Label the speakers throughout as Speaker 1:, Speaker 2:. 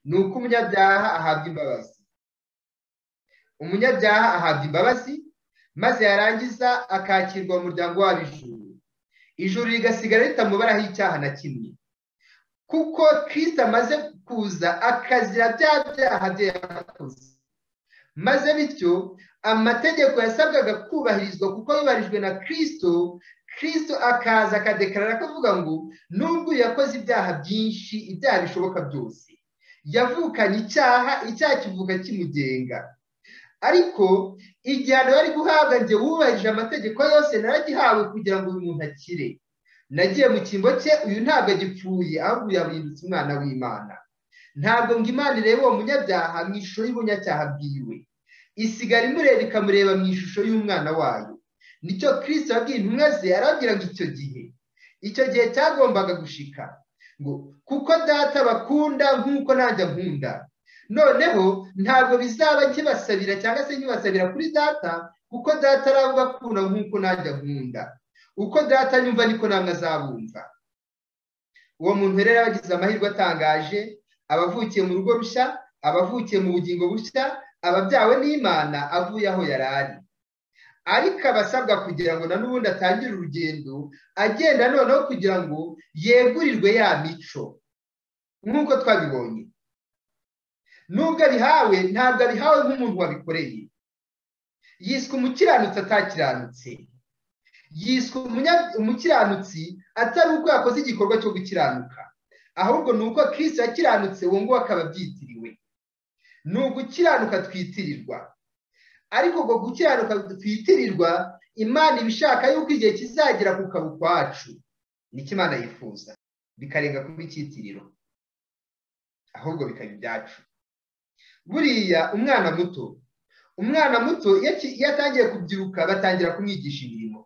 Speaker 1: ni uko umunyabyaha ahabwa imbabazi umunyabyaha ahabwa imbabazi maze yarangiza akakirwa mu muryango wabo ijuru ijuru rigasigara ritamubaraho icyaha na kimwe kuko kirisita amaze kuza akazira bya byaha bye yakoze maze bityo amategeko yasabwaga kubahirizwa kuko yubahirijwe na kirisito kirisito akaza akadekarara akavuga ngo nubwo yakoze ibyaha byinshi ibyaha bishoboka byose yavukanye icyaha icyaha kivuga kimugenga ariko igihano bari guhabwa njye wubahirije amategeko yose naragihawe kugira ngo uyu muntu akire nagiye mu cyimbo cye uyu ntabwo agipfuye ahubwo yabindutse umwana w'imana ntabwo ngo imana irebe uwo munyabyaha mu ishusho y'ubunyacyaha bwiwe isigara imureba ikamureba mu ishusho y'umwana wayo nicyo kirisita yabwiye intumwa ze arababwira ngo icyo gihe icyo gihe cyagombaga gushika ngo kuko data bakunda nk'uko nanjye nkunda noneho ntabwo bizaba nkibasabira cyangwa se nkibasabira kuri data kuko data arabakunda nk'uko nanjye nkunda uko data yumva niko namwe azabumva uwo muntu rero aba agize amahirwe atangaje abavukiye mu rugo rushya abavukiye mu bugingo bushya ababyawe n'imana avuye aho yari ari ariko abasabwa kugira ngo na n'ubundi atangire urugendo agenda noneho kugira ngo yegurirwe ya mico nk'uko twabibonye nubwo abihawe ntabwo abihawe nk'umuntu wabikoreye yiswe umukiranutsi atakiranutse yiswe umukiranutsi atari uko yakoze igikorwa cyo gukiranuka ahubwo ni uko kirisita yakiranutse uwo nguwo akaba abyitiriwe ni ugukiranuka twitirirwa ariko ubwo gukiranuka twitirirwa imana iba ishaka yuko igihe kizagera ku kaba ukwacu nicyo imana yifuza bikarenga kuba icyitiriro ahubwo bikaba ibyacu buriya umwana muto umwana muto iyo atangiye kubyiruka batangira kumwigisha imirimo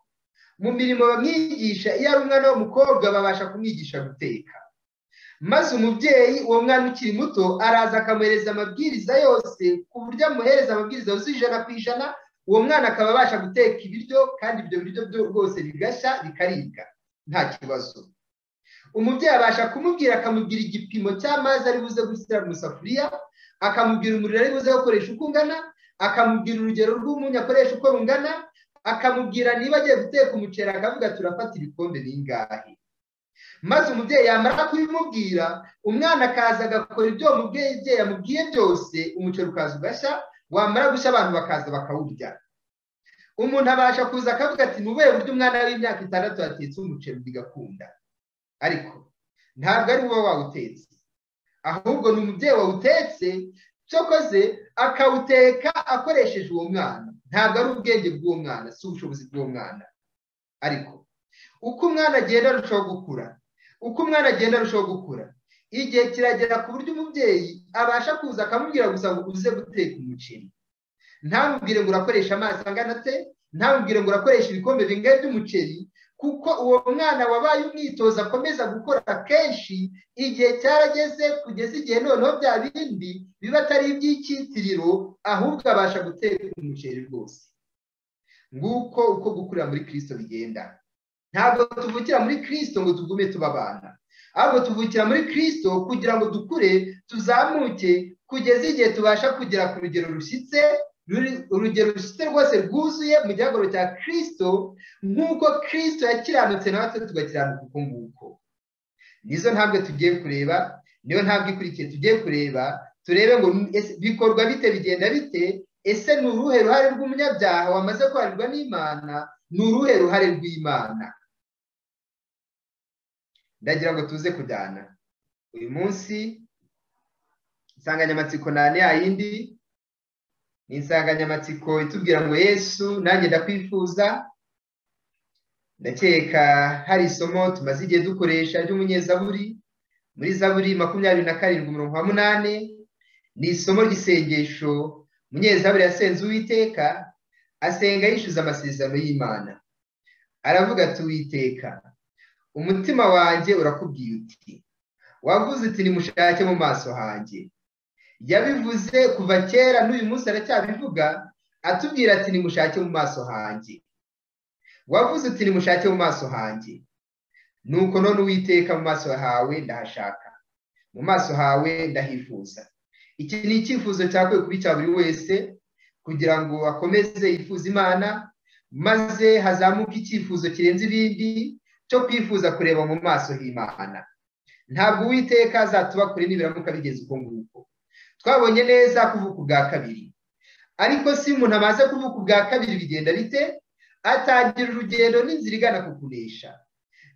Speaker 1: mu mirimo bamwigisha iyo ari umwana w'umukobwa babasha kumwigisha guteka maze umubyeyi uwo mwana ukiri muto araza akamuhereza amabwiriza yose ku buryo amuhereza amabwiriza yuzuye ijana ku ijana uwo mwana akaba abasha guteka ibiryo kandi ibyo biryo rwose bigashya bikaribwa nta kibazo umubyeyi abasha kumubwira akamubwira igipimo cy'amazi ari buze gushyira mu isafuriya akamubwira umuriro ari buze gukoresha uko ungana akamubwira urugero rw'umunyu akoresha uko rungana akamubwira niba agiye guteka umuceri akavuga turafata ibikombe bingahe maze umubyeyi yamara kubimubwira umwana akaza agakora ibyo umubyeyi yamubwiye byose umuceri ukaza ugashya wamara gushya abantu bakaza bakawurya umuntu abasha kuza akavuga ati nubuhe buryo umwana w'imyaka itandatu yatetse umuceri bigakunda ariko ntabwo ari wowe wawutetse ahubwo ni umubyeyi wawutetse cyokoze akawuteka akoresheje uwo mwana ntabwo ari ubwenge bw'uwo mwana si ubushobozi bw'uwo mwana ariko uko umwana agenda arushaho gukura uko umwana agenda arushaho gukura igihe kiragera ku buryo umubyeyi abasha kuza akamubwira gusa ngo uze guteka umuceri ntamubwire ngo urakoresha amazi angana ate ntamubwire ngo urakoresha ibikombe bingahe by'umuceri kuko uwo mwana wabaye umwitozo akomeza gukora kenshi igihe cyarageze kugeza igihe noneho bya bindi biba atari iby'icyitiriro ahubwo abasha guteka umuceri rwose nguko uko gukurira muri kirisito bigenda ntabwo tuvukira muri kirisito ngo tugume tuba abana ahubwo tuvukira muri kirisito kugira ngo dukure tuzamuke kugeza igihe tubasha kugera ku rugero rushyitse urugero rushyitse rwose rwuzuye mu gihagararo cya kirisito nk'uko kirisito yakiranutse natwe tugakiranuka uko nguko nizo ntambwe tugiye kureba niyo ntambwe ikurikiye tugiye kureba turebe ngo bikorwa bite bigenda bite ese ni uruhe ruhare rw'umunyabyaha wamaze kwarirwa n'imana ni uruhe ruhare rw'imana ndagira ngo tuze kujyana uyu munsi insanganyamatsiko nane yayindi ni insanganyamatsiko itubwira ngo yesu nanjye ndakwifuza ndakeka hari isomo tumaze igihe dukoresha ry'umunyezaburi muri zaburi makumyabiri na karindwi umurongo wa munani ni isomo ry'isengesho umunyezaburi yasenze uwiteka asenga yishyuza amasezerano y'imana aravuga ati uwiteka umutima wanjye urakubwiye uti wavuze uti nimushake mu maso hanjye yabivuze kuva kera n'uyu munsi aracyabivuga atubwira ati nimushake mu maso hanjye wavuze uti nimushake mu maso hanjye nuko none uwiteka mu maso hawe ndahashaka mu maso hawe ndahifuza iki ni icyifuzo cyakwiye kuba icya buri wese kugira ngo akomeze yifuza imana maze hazamuke icyifuzo kirenze ibindi cyo kwifuza kureba mu maso h'imana ntabwo uwiteka azatuba kure nibiramuka bigeze uko nguko twabonye neza kuvuka ubwa kabiri ariko si umuntu amaze kuvuka ubwa kabiri bigenda bite atangira urugendo n'inzira igana ku kunesha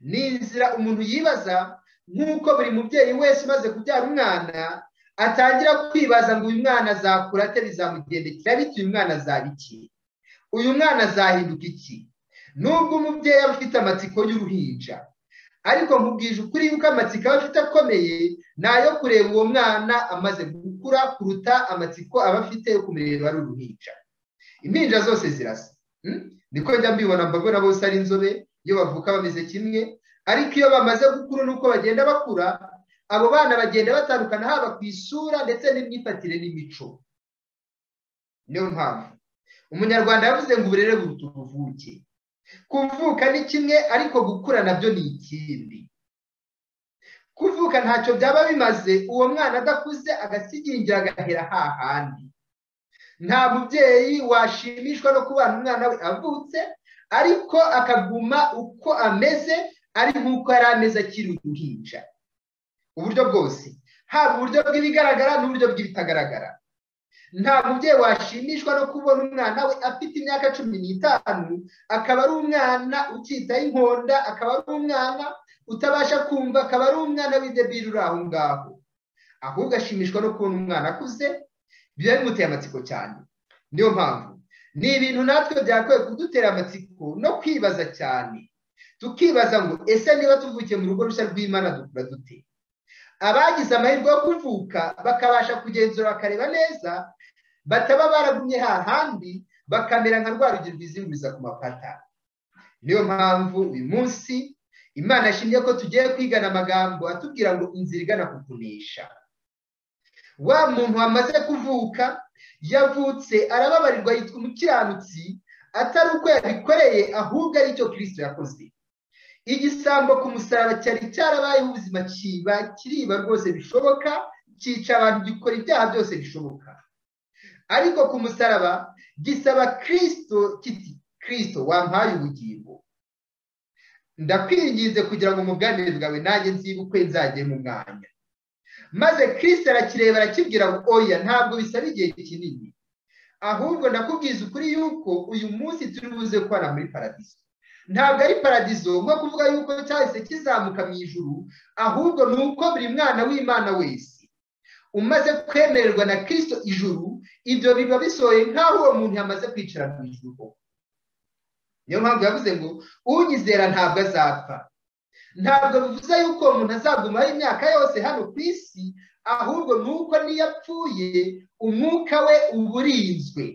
Speaker 1: ni inzira umuntu yibaza nk'uko buri mubyeyi wese umaze kubyara umwana atangira kwibaza ngo uyu mwana azakura ate bizamugendekera bityo uyu mwana azaba iki uyu mwana azahinduka iki nubwo umubyeyi aba afite amatsiko y'uruhinja ariko nkubwije ukuri yuko amatsiko aba afite akomeye ni ayo kureba uwo mwana amaze gukura kuruta amatsiko aba afite yo kumureba ari uruhinja impinja zose zirasa niko njya mbibona mbabona bose ari inzobe iyo bavuka bameze kimwe ariko iyo bamaze gukura nuko bagenda bakura abo bana bagenda batandukana haba ku isura ndetse n'imyifatire n'imico niyo mpamvu umunyarwanda yavuze ngo uburere buruta ubuvuke kuvuka ni kimwe ariko gukura nabyo ni ikindi kuvuka ntacyo byaba bimaze uwo mwana adakuze agasigingira agahera hahandi nta mubyeyi washimishwa no kubana umwana we avutse ariko akaguma uko ameze ari nk'uko yari ameze akiri uruhinja uburyo bwose haba uburyo bw'ibigaragara n'uburyo bw'ibitagaragara nta mubyeyi washimishwa no kubona umwana we afite imyaka cumi n'itanu akaba ari umwana ukitaho inkonda akaba ari umwana utabasha kumva akaba ari umwana w'idebiri uri aho ngaho ahubwo ashimishwa no kubona umwana akuze biba bimuteye amatsiko cyane niyo mpamvu ni ibintu natwe byakwiye kudutera amatsiko no kwibaza cyane tukibaza ngo ese niba tuvukiye mu rugo rushya rw'imana dukura dute abagize amahirwe yo kuvuka bakabasha kugenzura bakareba neza bataba baragumye hahandi bakamera nka rwa rugero rwizinguriza ku mapata niyo mpamvu uyu munsi imana yashimye ko tugiye kwigana amagambo atubwira ngo inzira igana ku kunesha wa muntu wamaze kuvuka yavutse arababarirwa yitwa umukiranutsi atari uko yabikoreye ahubwo ari cyo kirisito yakoze igisambo ku musaraba cyari cyarabayeho ubuzima kiba kiriba rwose bishoboka cyica abantu gikora ibyaha byose bishoboka ariko ku musaraba gisaba kirisito kiti kirisito wampaye ubugingo ndakwinginze kugira ngo mu bwanire bwawe nanjye nzibukwe nzajye mu mwanya maze kirisito arakireba arakibwira ngo oya ntabwo bisaba igihe kinini ahubwo ndakubwiza ukuri yuko uyu munsi turi buze kubana muri paradiso ntabwo ari paradizo nko kuvuga yuko cyahise kizamuka mu ijuru ahubwo ni uko buri mwana w'imana wese umaze kwemererwa na kirisito ijuru ibyo biba bisohoye nk'aho uwo muntu yamaze kwicara mu ijuru niyo mpamvu yavuze ngo unyizera ntabwo azapfa ntabwo bivuze yuko uwo muntu azagumaho imyaka yose hano ku isi ahubwo ni uko niyo apfuye umwuka we uba urinzwe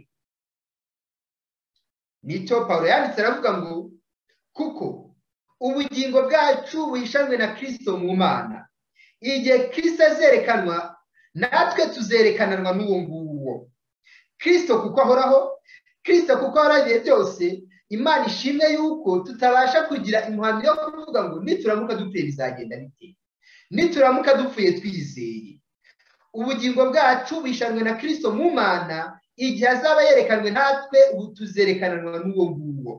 Speaker 1: nicyo paul yanditse aravuga ngo kuko ubugingo bwacu buhishanwe na kirisito mu mana igihe kirisito azerekanwa natwe tuzerekananwa n'uwo nguwo kirisito kuko ahoraho kirisito kuko ahoraho igihe byose imana ishimwe yuko tutabasha kugira impuhano yo kuvuga ngo nituramuka dupfuye bizagenda bite nituramuka dupfuye twizeye ubugingo bwacu buhishanwe na kirisito mu mana igihe azaba yerekanwe natwe ubu tuzerekananwa n'uwo nguwo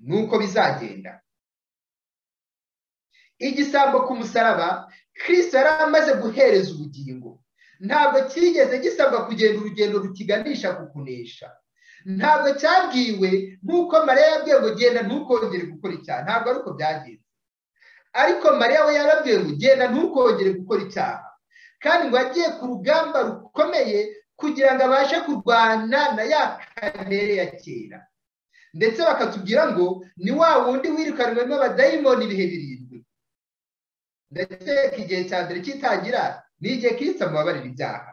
Speaker 1: nuko bizagenda igisambo ku musaraba kirisito yari amaze guhereza ubugingo ntabwo cyigeze gisabwa kugenda urugendo rukiganisha ku kunesha ntabwo cyabwiwe nk'uko mariya yabwiwe ngo genda ntukongere gukora icyaha ntabwo ari uko byagenze ariko mariya we yarabwiwe ngo genda ntukongere gukora icyaha kandi ngo agiye ku rugamba rukomeye kugira ngo abashe kurwana na ya kamere ya kera ndetse bakatubwira ngo ni wa wundi wirukanwe n'abadayimoni ibihe birindwi ndakeka igihe cya mbere kitangira ni igihe kirisita mubabarira ibyaha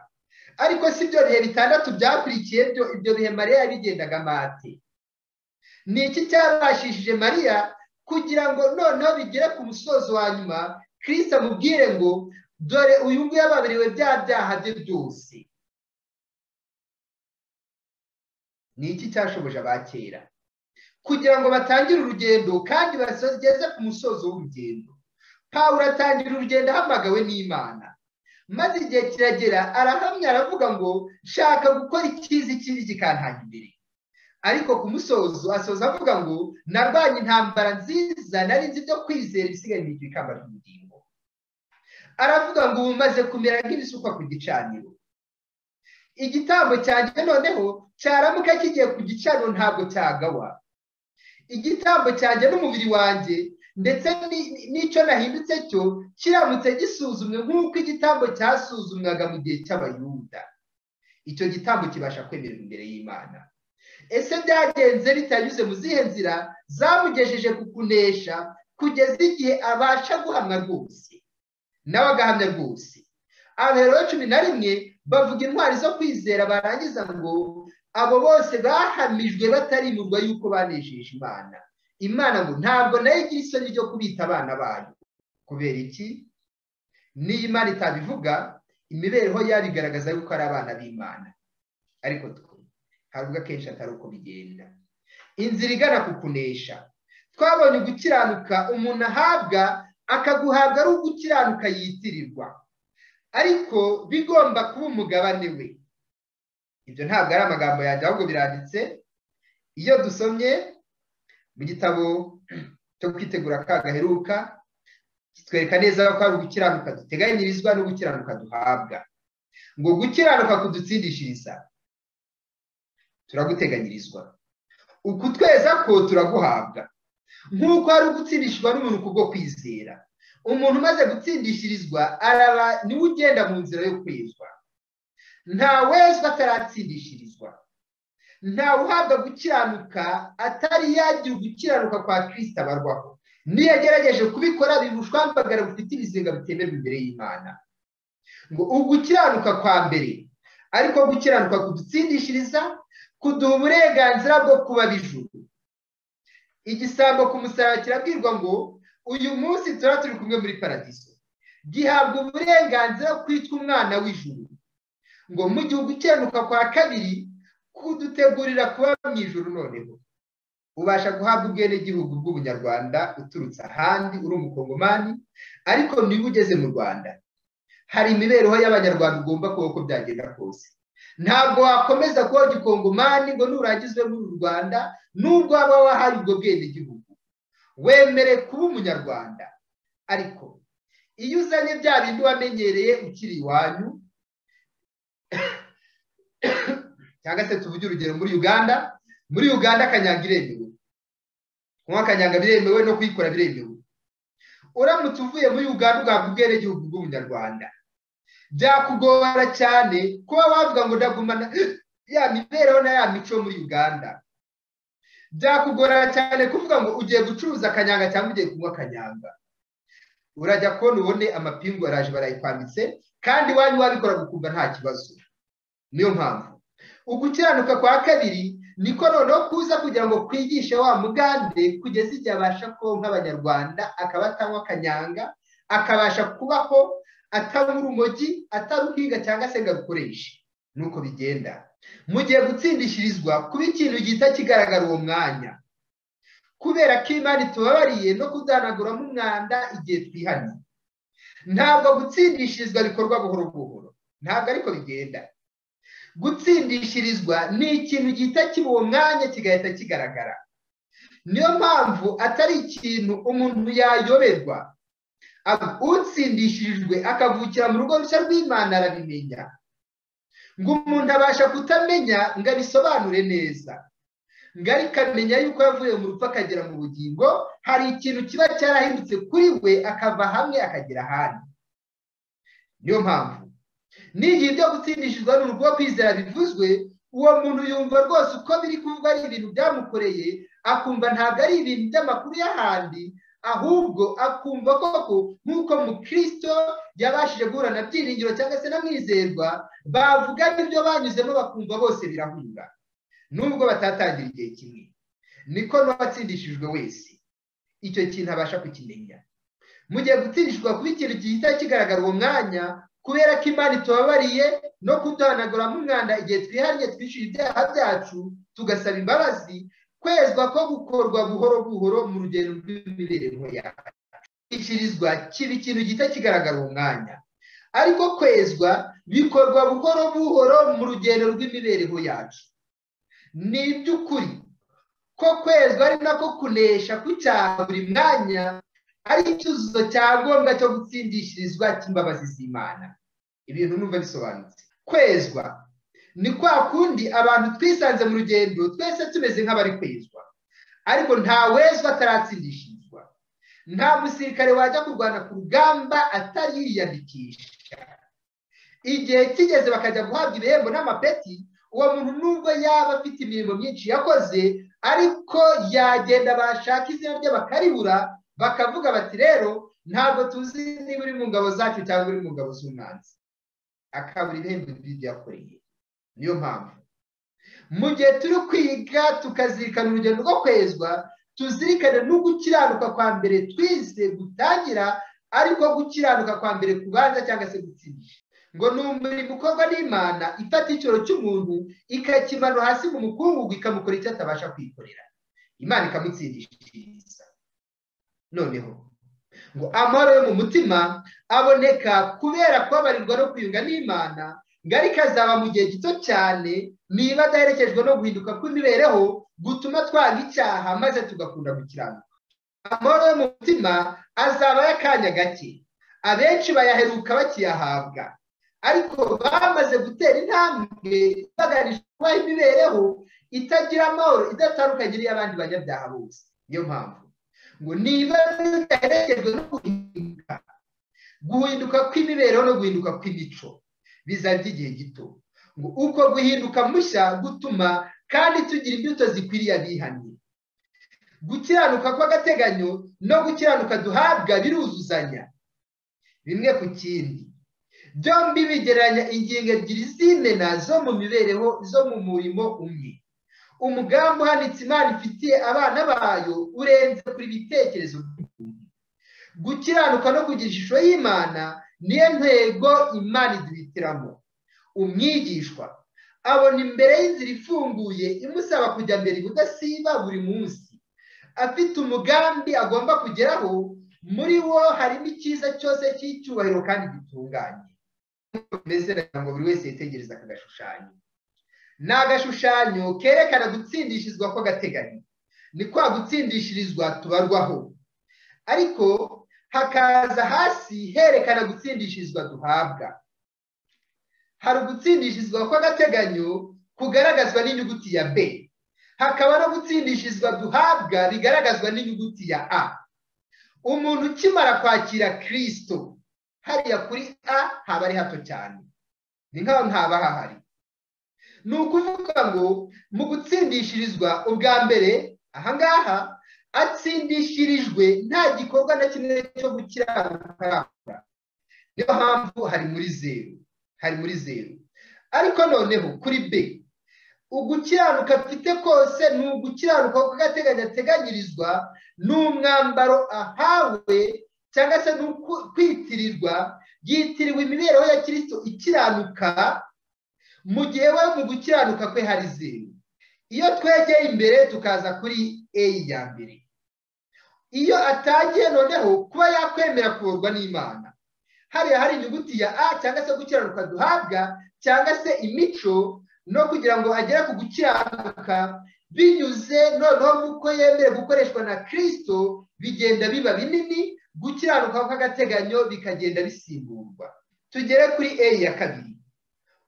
Speaker 1: ariko si byo bihe bitandatu byakurikiye ibyo bihe mariya yabigendaga amate ni iki cyabashishije mariya kugira ngo noneho bigere ku musozo wa nyuma kirisita amubwire ngo dore uyu nguyu yababariwe bya byaha bye byose ni iki cyashoboje abakera kugira ngo batangire urugendo kandi bageze ku musozo w'urugendo pawuro atangira urugendo ahamagawe n'imana maze igihe kiragera arahamya aravuga ngo shaka gukora ikiza ikindi kikantaha imbere ariko ku musozo asoza avuga ngo narwanye intambara nziza nari nzi ibyo kwizera ibisigaye mu ikamba ry'ubugingo aravuga ngo ubu maze kumera nk'ibisukwa ku gicaniro igitambo cyanjye noneho cyaramuka kigiye ku gicaniro ntabwo cyagawa igitambo cyanjye n'umubiri wanjye ndetse n'icyo nahindutse cyo kiramutse gisuzumwe nk'uko igitambo cyasuzumwaga mu gihe cy'abayuda icyo gitambo kibasha kwemerera imbere y'imana ese byagenze bitanyuze mu zihe nzira zamugejeje ku kunesha kugeza igihe abasha guhamwa rwose nawe agahamya rwose abahero cumi na rimwe bavuga intwari zo kwizera barangiza ngo abo bose bahamijwe batarimurwa yuko banejeje imana imana ngo ntabwo nayo igira isoni ryo kubita abana bayo kubera iki niyo imana itabivuga imibereho yabo igaragaza yuko ari abana b'imana ariko twe ntabwo akenshi atari uko bigenda inzira igana ku kunesha twabonye gukiranuka umuntu ahabwa akaguhabwa ari ugukiranuka yitirirwa ariko bigomba kuba umugabane we ibyo ntabwo ari amagambo yanjye ahubwo biranditse iyo dusomye mu gitabo cyo kwitegura kagaheruka kitwereka neza ko ari ugukiranuka duteganyirizwa no gukiranuka duhabwa ngo gukiranuka kudutsindishiriza turaguteganyirizwa uku tweza ko turaguhabwa nk'uko hari ugutsindishwa n'umuntu kubwo kwizera umuntu umaze gutsindishirizwa araba niwe ugenda mu nzira yo kwezwa nta wezwa ataratsindishirizwa ntawe uhabwa gukiranuka atari yagira ugukiranuka kwa kirisita barwaho niyo agerageje kubikora bibushwambagara bufite ibizinga bitemerwa imbere y'imana ngo ugukiranuka kwa mbere ariko gukiranuka kudutsindishiriza kuduha uburenganzira bwo kuba bijuru igisambo ku musaraba kirabwirwa ngo uyu munsi tuba turi kumwe muri paradiso gihabwa uburenganzira kwitwa umwana w'ijuru ngo mu gihe ugukiranuka kwa kabiri kudutegurira kuba mu ijoro noneho ubasha guhabwa ubwenegihugu bw'ubunyarwanda uturutse ahandi uri umukongomani ariko niba ugeze mu rwanda hari imibereho y'abanyarwanda ugomba kuba uko byagenda kose ntabwo wakomeza kuba igikongomani ngo nurangizwe muri uru rwanda nubwo waba wahaye ubwo bwenegihugu wemere kuba umunyarwanda ariko iyo uzanye bya bindi wamenyereye ukiri iwanyu cyangwa se tuvuge urugero muri uganda muri uganda akanyanga iremewe kunywa akanyanga biremewe no kuyikora biremewe uramutse uvuye muri uganda ugahabwa ubwenegihugu bw'ubunyarwanda byakugora cyane kuba wavuga ngo ndagumana ya mibereho na ya mico muri uganda byakugora cyane kuvuga ngo ugiye gucuruza akanyanga cyangwa ugiye kunywa akanyanga urajya kubona ubone amapingu araje barayikwambitse kandi iwanyu wabikora gukumva nta kibazo niyo mpamvu ugukiranuka kwa kabiri niko noneho kuza kugira ngo kwigishe wa mugande kugeza igihe abasha kubaho nk'abanyarwanda akaba atanywa akanyanga akabasha kubaho atabura urumogi ataruhinga cyangwa se ngo arukoreshe ni uko bigenda mu gihe gutsindishirizwa kuba ikintu gihita kigaragara uwo mwanya kubera ko imana itubabariye no kudanaguramo umwanda igihe twihanye ntabwo gutsindishirizwa bikorwa buhoro buhoro ntabwo ariko bigenda gutsindishirizwa ni ikintu gihita kiba uwo mwanya kigahita kigaragara niyo mpamvu atari ikintu umuntu yayoberwa utsindishirijwe akavukira mu rugo rushya rw'imana arabimenya ngo umuntu abasha kutamenya ngo abisobanure neza ngo ariko amenya yuko yavuye mu rupfu akagera mu bugingo hari ikintu kiba cyarahindutse kuri we akava hamwe akagera ahandi niyo mpamvu n'igihe ibyo gutsindishizwa n'urugo rwo kwizera bivuzwe uwo muntu yumva rwose uko biri kuvugwa ari ibintu byamukoreye akumva ntabwo ari ibintu by'amakuru y'ahandi ahubwo akumva koko nk'uko mukristo yabashije guhura na byiringiro cyangwa se na mwizerwa bavuga ibyo banyuzemo bakumva bose birahura nubwo batatangira igihe kimwe niko n'uwatsindishijwe wese icyo kintu abasha kukimenya mu gihe gutsindishwa kuba ikintu gihita kigaragara uwo mwanya kubera ko imana itubabariye no kuduhanaguramo umwanda igihe twihariye twishyura ibyaha byacu tugasaba imbabazi kwezwa ko gukorwa buhoro buhoro mu rugendo rw'imibereho yacu kwishyurizwa kiba ikintu gihita kigaragara uwo mwanya ariko kwezwa bikorwa buhoro buhoro mu rugendo rw'imibereho yacu ni iby'ukuri ko kwezwa ari nako kunesha kw'icyaha buri mwanya ari icyuzuzo cya ngombwa cyo gutsindishirizwa cy'imbabazi z'imana ibintu numva bisobanutse kwezwa ni kwa kundi abantu twisanze mu rugendo twese tumeze nk'abari kwezwa ariko nta wezwa ataratsindishirizwa nta musirikare wajya kurwana ku rugamba atariyandikisha igihe kigeze bakajya guhabwa ibihembo n'amapeti uwo muntu nubwo yaba afite imirimo myinshi yakoze ariko yagenda bashaka izina rye bakaribura bakavuga bati rero ntabwo tuzi niba uri mu ngabo zacu cyangwa uri mu ngabo z'umwanzi akabura ibihembo by'ibyo yakoreye niyo mpamvu mu gihe turi kwiga tukazirikana urugendo rwo kwezwa tuzirikane no gukiranuka kwa mbere twize gutangira ariko gukiranuka kwa mbere kubanza cyangwa se gutsindisha ngo ni umurimo ukorwa n'imana ifata icyoro cy'umuntu ikakimanura hasi mu mukungugu ikamukora icyo atabasha kwikorera imana ikamutsindishiriza noneho ngo amahoro yo mu mutima aboneka kubera kubabarirwa no kwiyunga n'imana ngari kazaba mu gihe gito cyane niba adaherekejwe no guhinduka kw'imibereho gutuma twanga icyaha maze tugakunda gukiranuka amahoro yo mu mutima azaba y'akanya gake abenshi bayaheruka bakiyahabwa ariko bamaze gutera intambwe baganisha kubaho imibereho itagira amahoro idatandukanye n'iy'abandi banyabyaha bose niyo mpamvu ngo niba bidaherekejwe no guhinduka guhinduka kw'imibereho no guhinduka kw'imico bizajya igihe gito ngo uko guhinduka mushya gutuma kandi tugira imbuto zikwiriye abihannye gukiranuka kw'agateganyo no gukiranuka duhabwa biruzuzanya bimwe ku kindi byombi bigereranya ingingo ebyiri z'imena zo mu mibereho zo mu murimo umwe umugambi uhanitse imana ifitiye abana bayo urenze kuri bitekerezo by'umuntu gukiranuka no kugira ishusho y'imana niyo ntego imana iduhitiramo umwigishwa abona imbere y'inzira ifunguye imusaba kujya mbere ubudasiba buri munsi afite umugambi agomba kugeraho muri wo harimo icyiza cyose cy'icyubahiro kandi gitunganye mbese nagira ngo buri wese yitegereze aka gashushanyo ni agashushanyo kerekana gutsindishirizwa kw'agateganyo ni kwa gutsindishirizwa tubarwaho ariko hakaza hasi herekana gutsindishirizwa duhabwa hari ugutsindishirizwa kw'agateganyo kugaragazwa n'inyuguti ya b hakaba no gutsindishirizwa duhabwa bigaragazwa n'inyuguti ya a umuntu ukimara kwakira kirisito hariya kuri a haba ari hato cyane ni nk'aho ntaba hahari ni ukuvuga ngo mu gutsindishirizwa ubwa mbere ahangaha atsindishirijwe nta gikorwa na kimwe cyo gukiranuka niyo mpamvu hari muri zeru hari muri zeru ariko noneho kuri b ugukiranuka afite kose ni ugukiranuka kw'agateganyo ateganyirizwa ni umwambaro ahawe cyangwa se ni kwitirirwa yitiriwe imibereho ya kirisito ikiranuka mu gihe we mu gukiranuka kwe hari zeru iyo twegeye imbere tukaza kuri eyi ya mbere iyo atagiye noneho kuba yakwemera kuborwa n'imana hariya hari inyuguti ya a cyangwa se gukiranuka duhabwa cyangwa se imico no kugira ngo agere ku gukiranuka binyuze noneho nk'uko yemere gukoreshwa na kirisito bigenda biba binini gukiranuka kw'agateganyo bikagenda bisimburwa tugere kuri eyi ya kabiri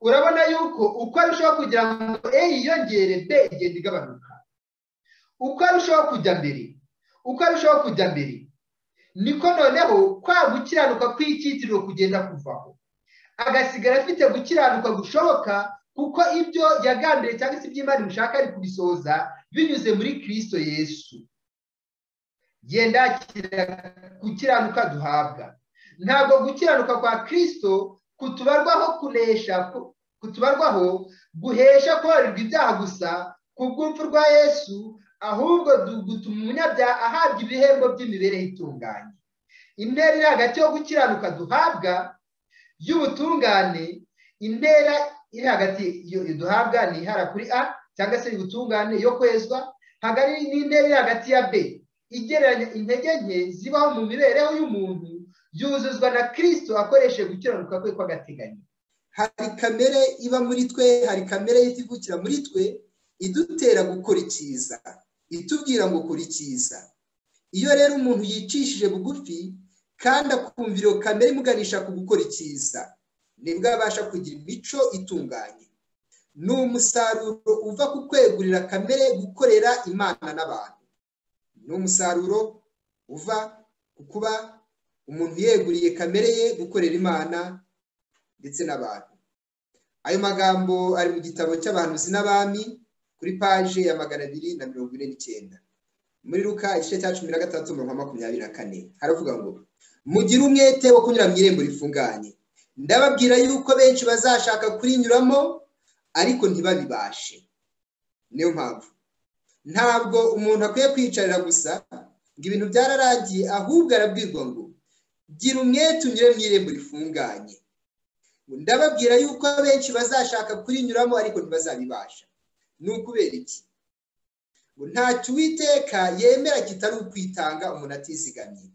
Speaker 1: urabona yuko uko arushaho kugira ngo e yiyongere b igenda igabanuka uko arushaho kujya mbere uko arushaho kujya mbere niko noneho kwa gukiranuka kw'icyitiriwe kugenda kuvaho agasigara afite gukiranuka gushoboka kuko ibyo yagambiriye cyangwa se iby'imana imushaka ari kubisohoza binyuze muri kirisito yesu genda gukiranuka duhabwa ntabwo gukiranuka kwa kirisito kutubarwaho kunesha kutubarwaho guhesha kubarirwa ibyaha gusa ku bw'urupfu rwa yesu ahubwo gutuma umunyabyaha ahabwa ibihembo by'imibereho itunganye intera iri hagati yo gukiranuka duhabwa y'ubutungane intera iri hagati duhabwa ni ihara kuri a cyangwa se y'ubutungane yo kwezwa hagari n'intera iri hagati ya b igereranya intege nke zibaho mu mibereho y'umuntu
Speaker 2: yuzuzwa na kirisito akoresheje gukiranuka kwe kw'agateganyo
Speaker 1: hari kamere iba muri twe hari kamere y'ikivukira muri twe idutera gukora icyiza itubwira ngo kora icyiza iyo rero umuntu yicishije bugufi kandi akumva iyo kamere imuganisha ku gukora icyiza nibwo abasha kugira imico itunganye ni umusaruro uva ku kwegurira kamere gukorera imana n'abantu ni umusaruro uva ku kuba umuntu yeguriye kamere ye gukorera imana ndetse n'abantu ayo magambo ari mu gitabo cy'abahanuzi n'abami kuri paje ya magana abiri na mirongo ine n'icyenda muri ruka igice cya cumi na gatandatu mirongo makumyabiri na kane haravuga ngo mugire umwete wo kunyura mu irembo rifunganye ndababwira yuko benshi bazashaka kurinyuramo ariko ntibabibashe niyo mpamvu ntabwo umuntu akwiye kwicarira gusa ngo ibintu byararangiye ahubwo arabwirwa ngo gira umwete unyure mu irembo rifunganye ndababwira yuko benshi bazashaka kurinyuramo ariko ntibazabibasha ni ukubera iki ntacyo uwiteka yemera kitari ukwitanga umuntu atizigamye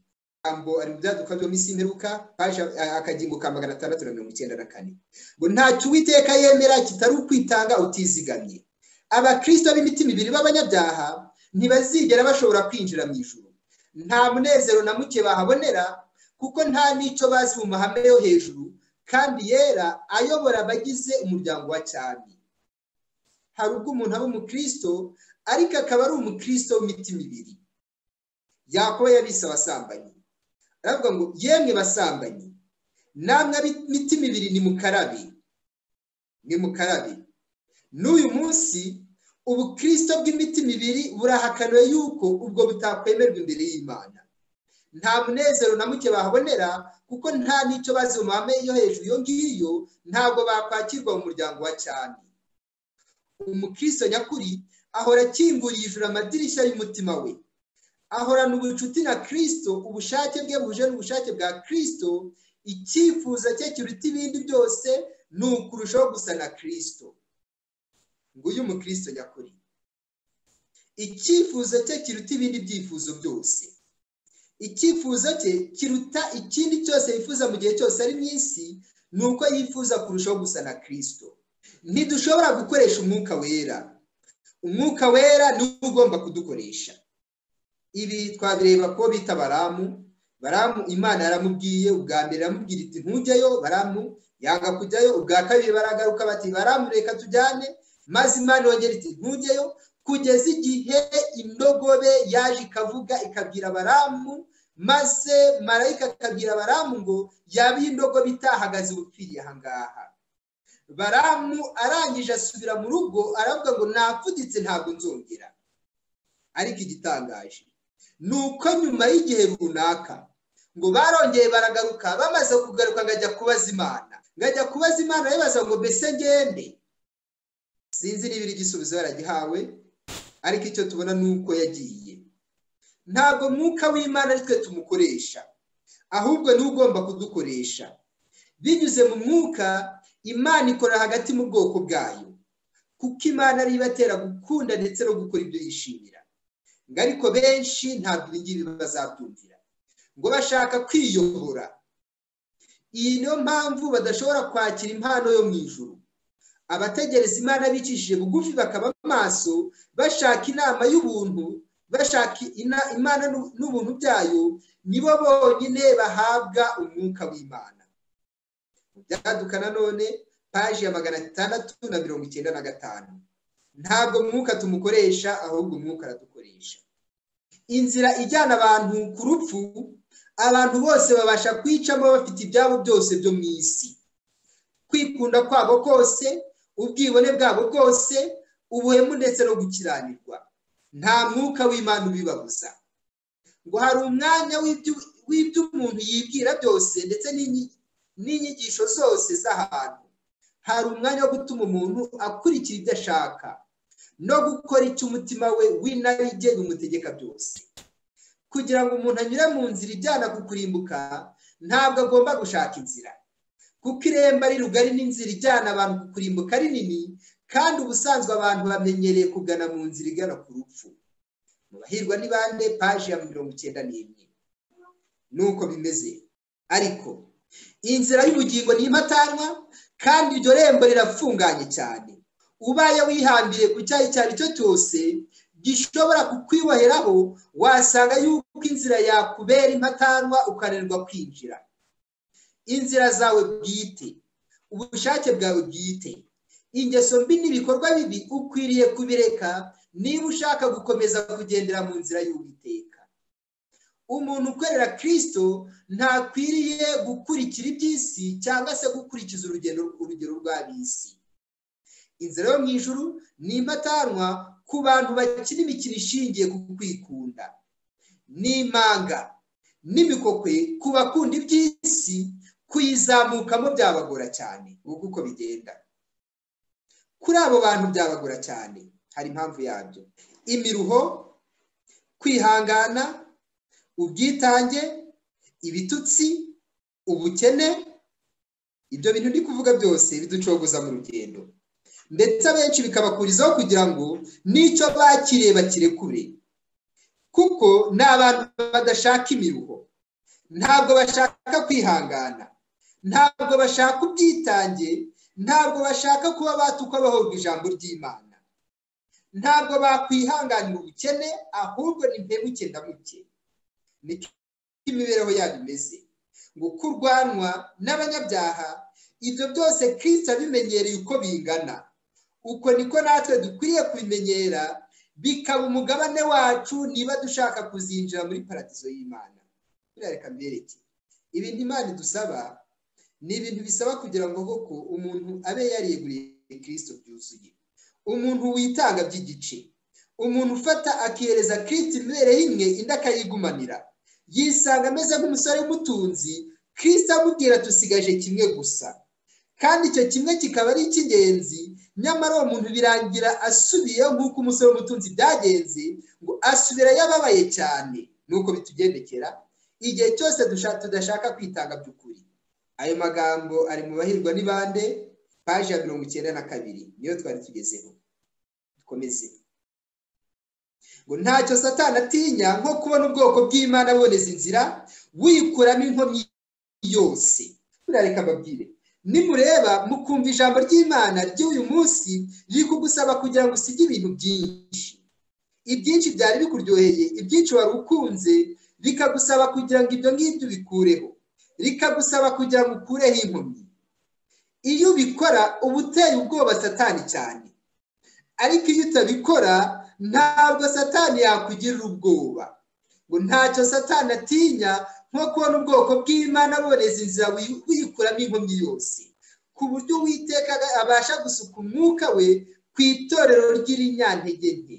Speaker 1: ijambo ari mu byaduka byo minsi imperuka paje akagingo ka magana atandatu na mirongo icyenda na kane ngo ntacyo uwiteka yemera kitari ukwitanga utizigamye abakirisito b'imitima ibiri b'abanyabyaha ntibazigera bashobora kwinjira mu ijuru nta munezero na muke bahabonera kuko nta n'icyo bazi mu mahame yo hejuru kandi yera ayobora abagize umuryango wa cyane hari ubwo umuntu aba umukristo ariko akaba ari umukristo w'imitima ibiri yakobo yabise abasambanyi aravuga ngo yemwe basambanyi namwe imitima ibiri ni mukarabe ni mukarabe n'uyu munsi ubukristo bw'imitima ibiri burahakaniwe yuko ubwo butakwemerwa imbere y'imana nta munezero na muke bahabonera kuko nta n'icyo bazi mu mahame yo hejuru iyo ngiyo ntabwo bakwakirwa mu muryango wa cyane umukristo nyakuri ahora akinguriye ijuru amadirishya y'umutima we ahorana ubucuti na kirisito ubushake bwe buhuje n'ubushake bwa kirisito icyifuzo cye kiruta ibindi byose ni ukurushaho gusa na kirisito nguyu umukristo nyakuri icyifuzo cye kiruta ibindi byifuzo byose icyifuzo cye kiruta ikindi cyose yifuza mu gihe cyose ari mu isi ni uko yifuza kurushaho gusa na kirisito ntidushobora gukoresha umwuka wera umwuka wera niwo ugomba kudukoresha ibi twabireba ko bita baramu baramu imana yaramubwiye ubwa mbere aramubwira iti ntujyayo baramu yanga kujyayo ubwa kabiri baragaruka bati baramu reka tujyane maze imana yongera iti ntujyayo kugeza igihe indogobe yaje ikavuga ikabwira baramu maze marayika akabwira baramu ngo yaba indogobe itahagaze ubupfiriye ahangaha baramu arangije asubira mu rugo aravuga ngo napfuditse ntabwo nzongera ariko igitangaje ni uko nyuma y'igihe runaka ngo barongeye baragaruka bamaze kugaruka ngajya kubaza imana ngajya kubaza imana bibaza ngo mbese ngende sinzi niba igisubizo yaragihawe ariko icyo tubona ni uko yagiye ntabwo mwuka w'imana ari twe tumukoresha ahubwo ni ugomba kudukoresha binyuze mu mwuka imana ikora hagati mu bwoko bwayo kuko imana ariyo ibatera gukunda ndetse no gukora ibyo yishimira ngo ariko benshi ntabwo ibi ngibi bazabyumvira ngo bashaka kwiyobora iyi niyo mpamvu badashobora kwakira impano yo mu ijuru abategereza imana bicishije bugufi bakaba amaso bashaka inama y'ubuntu bashaka imana n'ubuntu byayo nibo bonyine bahabwa umwuka w'imana byaduka nanone paji ya magana atandatu na mirongo icyenda na gatanu ntabwo mwuka tumukoresha ahubwo umwuka aradukoresha inzira ijyana abantu ku rupfu abantu bose babasha kwicamo bafite ibyabo byose byo mu isi kwikunda kwabo kose ubwibone bwabo bwose ubuhemu ndetse no gukiranirwa nta mwuka w'imana ubibabuza ngo hari umwanya w'ibyo umuntu yibwira byose ndetse n'inyigisho zose z'ahantu hari umwanya wo gutuma umuntu akurikira ibyo ashaka no gukora icyo umutima we w'inarijye bimutegeka byose kugira ngo umuntu anyure mu nzira ijyana ku kurimbuka ntabwo agomba gushaka inzira kuko irembo ari rugari n'inzira ijyana abantu ku kurimbuka ari nini kandi ubusanzwe abantu bamenyereye kugana mu nzira igana ku rupfu mu bahirwa ni bande paji ya mirongo icyenda n'imwe ni uko bimeze ariko inzira y'ubugingo ni impatanwa kandi iryo rembo rirafunganye cyane ubaye wihambiriye ku cyaha icyo ari cyo cyose gishobora kukwiboheraho wasanga yuko inzira yakubera impatanwa ukananirwa kwinjira inzira zawe bwite ubushake bwawe bwite ingeso mbi n'ibikorwa bibi ukwiriye kubireka niba ushaka gukomeza kugendera mu nzira y'uwiteka umuntu ukorera kirisito ntakwiriye gukurikira iby'isi cyangwa se gukurikiza urugendo urugero rw'ab'isi inzira yo mu ijuru ni impatanwa ku bantu bakina imikino ishingiye ku kwikunda n'imanga n'imikokwe ku bakunda iby'isi kuyizamukamo byabagora cyane ubu uko bigenda kuri abo bantu byabagora cyane hari impamvu yabyo imiruho kwihangana ubwitange ibitutsi ubukene ibyo bintu ndi kuvuga byose biducogoza mu rugendo ndetse abenshi bikabakurizaho kugira ngo n'icyo bakiriye bakirekure kuko ni abantu badashaka imiruho ntabwo bashaka kwihangana ntabwo bashaka ubwitange ntabwo bashaka kuba batukwa bahorwa ijambo ry'imana ntabwo bakwihanganira ubukene ahubwo ni mpebuke ndamuke niko imibereho yabo imeze ngo kurwanwa n'abanyabyaha ibyo byose kirisita abimenyereye uko bingana uko niko natwe dukwiriye kubimenyera bikaba umugabane wacu niba dushaka kuzinjira muri paradizo y'imana birareka mbereke ibintu imana idusaba ni ibintu bisaba kugira ngo koko umuntu abe yariyeguriye kirisito byuzuye umuntu witanga by'igice umuntu ufata akihereza kirisito imibereho imwe indi akayigumanira yisanga ameze nk'umusore w'umutunzi kirisito amubwira dusigaje kimwe gusa kandi icyo kimwe kikaba ari icy'ingenzi nyamara uwo muntu birangira asubiyeho nk'uko umusore w'umutunzi byagenze ngo asubirayo ababaye cyane nuko bitugendekera igihe cyose tudashaka kwitanga by'ukuri ayo magambo ari mu bahirwa n'ibande paji ya mirongo icyenda na kabiri niyo twari tugezeho dukomeze ngo ntacyo satana atinya nko kubona ubwoko bw'imana aboneza inzira wikuramo inkomyi yose burareka mbabwire nimureba mukumva ijambo ry'imana ry'uyu munsi riri kugusaba kugira ngo usige ibintu byinshi ibyinshi byari bikuryoheye ibyinshi wari ukunze rikagusaba kugira ngo ibyo ngibyo bikureho rikagusaba kugira ngo ukureho inkomyi iyo ubikora uba uteye ubwoba satani cyane ariko iyo utabikora ntabwo satani yakugirira ubwoba ngo ntacyo satani atinya nko kubona ubwoko bw'imana aboneza inzira wikuramo inkomyi yose ku buryo uwiteka abasha gusuka umwuka we ku itorero ry'irinyantege nke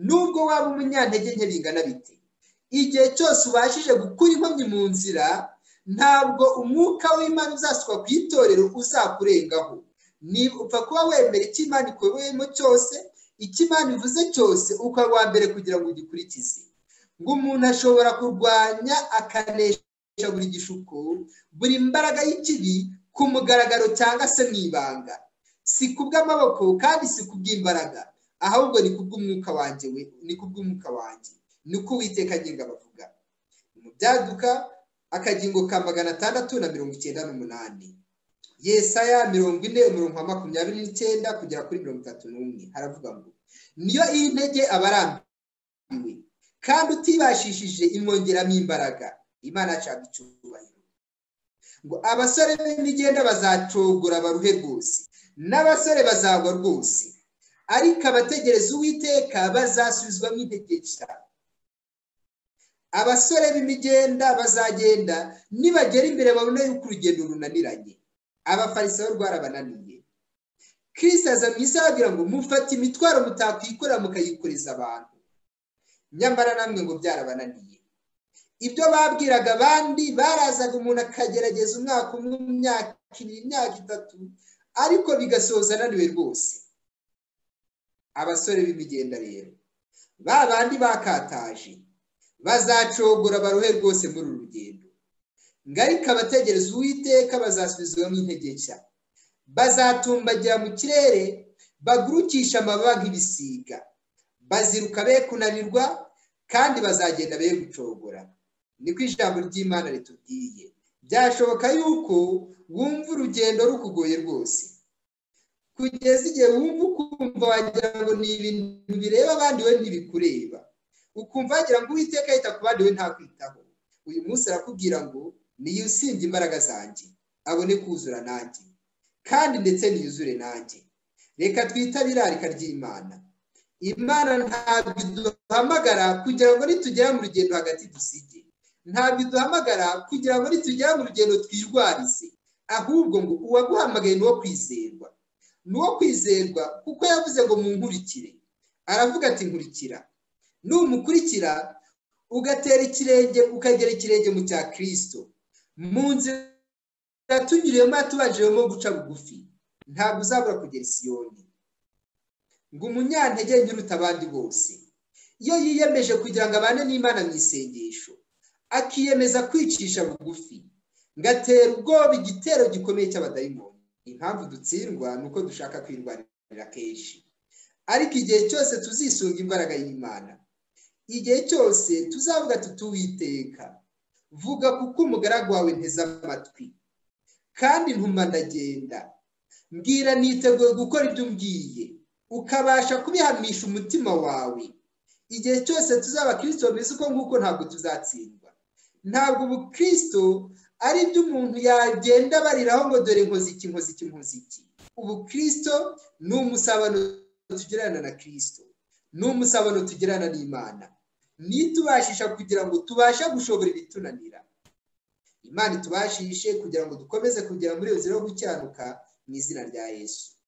Speaker 1: nubwo waba umunyantege nke bingana bite igihe cyose ubashije gukura inkomyi mu nzira ntabwo umwuka w'imana uzasukwa ku itorero uzakurengaho niba upfa kuba wemera icyo imana ikubiyemo cyose icyo imana ivuze cyose ukaba uwa mbere kugira ngo ugikurikize ngo umuntu ashobora kurwanya akanesha buri gishuko buri mbaraga y'ikibi ku mugaragaro cyangwa se mu ibanga si kubw'amaboko kandi si kubw'imbaraga ahubwo ni kubw'umwuka wanjye we ni kubw'umwuka wanjye ni uko uwiteka agenga abavuga mu byaduka akagingo ka magana atandatu na mirongo icyenda n'umunani yesaya mirongo ine umurongo wa makumyabiri n'icyenda kugera kuri mirongo itatu n'umwe haravuga ngo niyo iyi ntege aba arambiwe kandi utibashishije imwongeramo imbaraga imana yacanga icyubahiro ngo abasore b'imigenda bazacogora baruhe rwose n'abasore bazagwa rwose ariko abategereza uwiteka bazasubizwamo intege cyane abasore b'imigenda bazagenda nibagera imbere babone yuko urugendo runaniranye abafarisayo rwarabananiye kirisita aza mu isi aragira ngo mufate imitwaro mutakwikorera mukayikoreza abantu nyamara namwe ngo byarabananiye ibyo babwiraga abandi barazaga umuntu akagerageza umwaka umwe mu myaka ibiri imyaka itatu ariko bigasoza ananiwe rwose abasore b'imigenda rero ba bandi bakataje bazacogora baruhe rwose muri uru rugendo ariko abategereza uwiteka bazasubizwamo intege nshya bazatumbagira mu kirere bagurukisha amababa nk'ibisiga baziruka be kunanirwa kandi bazagenda be gucogora niko ijambo ry'imana ritubwiye byashoboka yuko wumva urugendo rukugoye rwose kugeza igihe wumva ukumva wagira ngo ni ibintu bireba abandi we ntibikureba ukumva wagira ngo uwiteka yita ku bandi we ntakwitaho uyu munsi arakubwira ngo niyo usibye imbaraga zanjye abone kuzura nanjye kandi ndetse niyuzure nanjye reka twitabe irarika ry'imana imana ntabwo iduhamagara kugira ngo nitugera mu rugendo hagati dusige ntabwo iduhamagara kugira ngo nitugera mu rugendo twirwarize ahubwo ngo uwaguhamagaye ni uwo kwizerwa ni uwo kwizerwa kuko yavuze ngo mu nkurikire aravuga ati nkurikira numukurikira ugatera ikirenge ukagera ikirenge mu cya kirisito mu nzira tunyuriyemo yatubanjiremo guca bugufi ntabwo uzabura kugera isiyoni ngo umunyantege uruta abandi bose iyo yiyemeje kugira ngo abane n'imana mu isengesho akiyemeza kwicisha bugufi ngatera ubwoba igitero gikomeye cy'abadayimoni impamvu dutsindwa ni uko dushaka kwirwanirira kenshi ariko igihe cyose tuzisunga imbaraga y'imana igihe cyose tuzavuga tutuwiteka vuga kuko umugaragu wawe nteze amatwi kandi ntuma ndagenda mbwira niteguye gukora ibyo umbwiye ukabasha kubihamisha umutima wawe igihe cyose tuzaba kirisito bameze uko nguko ntabwo tuzatsindwa ntabwo ubu kirisito ari byo umuntu yagenda bariraho ngo dore inkoziki inkoziki inkoziki ubu kirisito ni umusabano tugirana na kirisito ni umusabano tugirana n'imana nitubashisha kugira ngo tubashe gushobora ibitunanira imana itubashishe kugira ngo dukomeze kugera muri iyo nzira yo gukiranuka mu izina rya yesu